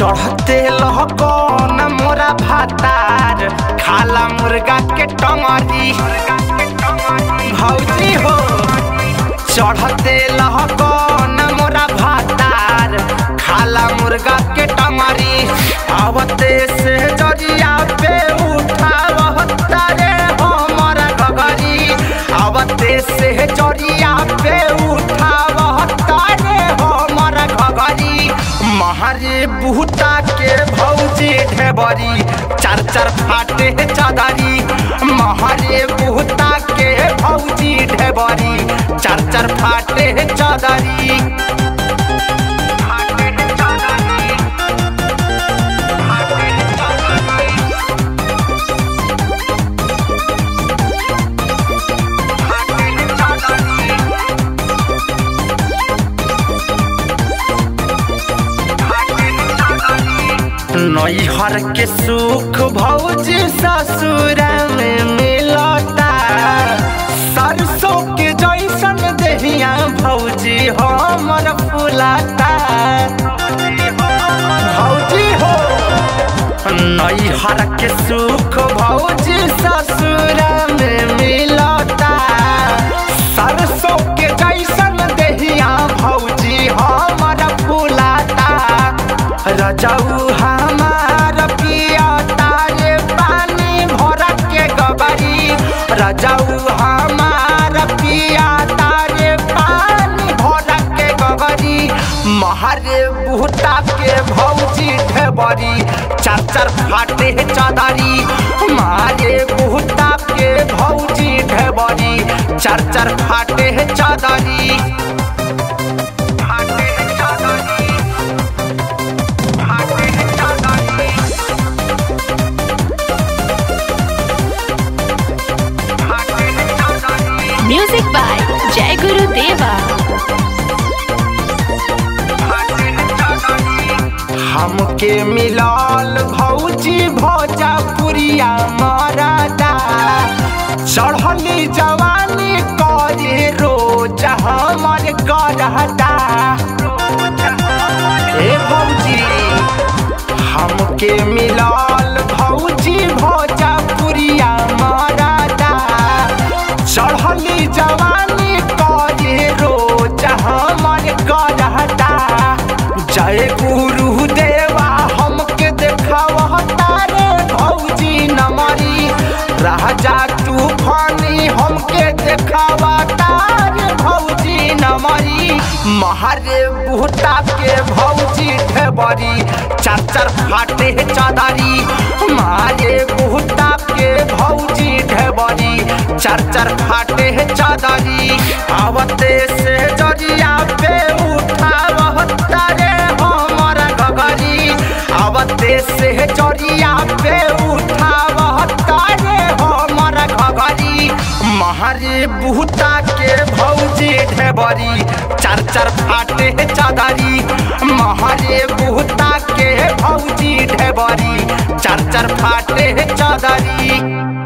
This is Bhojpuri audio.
चढ़ते लहकन मोरा भातार खाला मुर्गा के टंगरी भौजी हो चढ़ते लहकन मोरा भातार खाला मुर्गा के टंगरी आवते से जरिया पे उठावता रे हमर गगरी आवते से जरिया पे उठावता रे हमर घगरी महरे बुहता के भौजी ढेबरी चार चार फाटे चादरी महरे बुहता के भौजी ढेबरी चार चार फाटे चादरी फाटे चादरी फाटे चादरी फाटे चादरी नैहर के सुख भौजी ससुर में मिलता सरसों के जैसन देहिया भौजी हमर फुलाता भौजी हो नैहर के सुख भौजी ससुर में मिलता सरसों के जैसन देहिया भौजी हमर फुलाता रजऊ हमार पिया तारे पानी भर के गबरी रजऊ हमार पिया तारे पानी भर के गबरी महरे बुहता के भौजी ढेबरी चार चार फाटे चादरी मारे बुहता के भौजी ढेबरी चार चार फाटे चादरी फाटे चादरी फाटे चादरी फाटे चादरी म्यूजिक बाय जय गुरु देवा हमके मिलाल भौजी भोजपुरिया मरदा चढ़ली जवानी करे रोज हमर गरहदा ए भौजी हमके मिलाल भौजी भोजपुरिया मरदा चढ़ली जवानी करे रोज हमर गरहदा जय गुरु देवा हमके देखावता रे भौजी नमरी राजा तूफानी हमके देखावता रे भौजी नमरी महरे बुहता के भौजी ढेबरी चार चार फाटे चादरी मारे बुहता के भौजी ढेबरी चार चार फाटे चादरी आवते से जरिया पे उठावता रे हमर गगरी आवते से जरिया पे उठावता रे हमर घगरी महरे बुहता के भौजी ढेबरी चार चार फाटे चादरी महरे बुहता के भौजी ढेबरी चार चार फाटे चादरी